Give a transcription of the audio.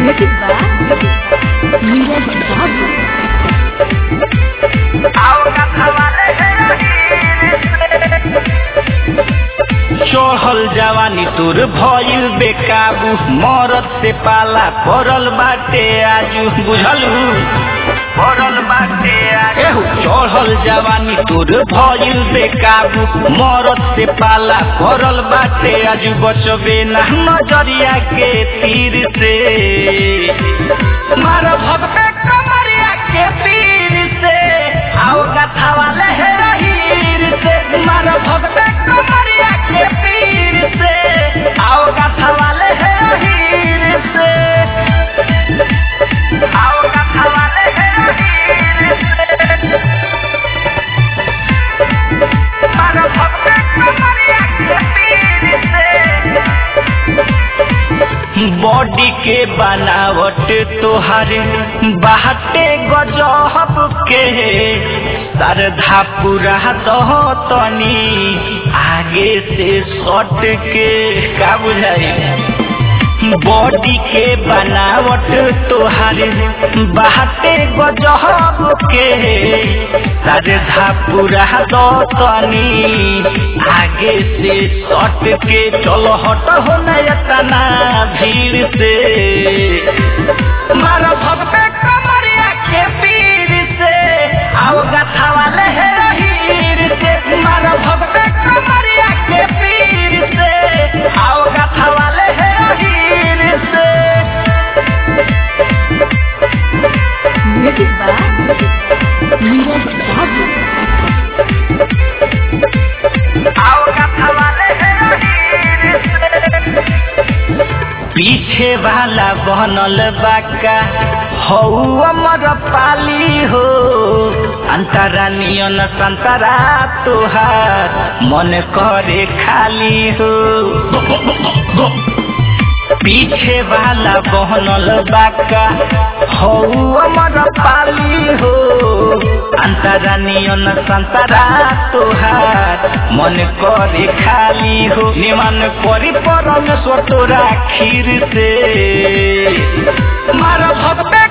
Music by Neeraj Babu. चढ़ल जवानी तोर भइल बेकाबू मरद से पाला पड़ल बाटे आजू बुझलू पड़ल बाटे आजू चढ़ल जवानी तोर भइल बेकाबू मरद से पाला पड़ल बाटे आजू बचबे ना नजरिया के तीर से मार भगवे कमरिया के तीर से आओ कथा वाले है हीर से मार भगवे कमरिया के तीर से आओ कथा वाले है हीर से आओ कथा वाले है हीर से मार भगवे कमरिया के तीर से बॉडी के बनावट तोहारे बाहटे गजहब के सरधा पूरा दह तनी आगे से सट के का बुझाई बॉडी के बनावट तोहारे बाहटे गजहब के सरधा पूरा दो तनी आगे से सट के चलो हट हो नयतना भीड़ से मारो भगवे कमरिया के पीर से आओ गथा वाले है हीर से मारो भगवे कमरिया के पीर से आओ गथा वाले है हीर से Music by Neeraj Babu. आओ गथा वाले है हीर से पीछे वाला बनल बाका हौ अमर पाली हो अंतरा नियन संतरा तुहार मन करे खाली हो पीछे वाला बहनल बाका हौ अमर पाली हो अंतरा नियन संतरा तुहार मन करे खाली हो निमन करी परमेश्वर तोरा खीर से मार भगवे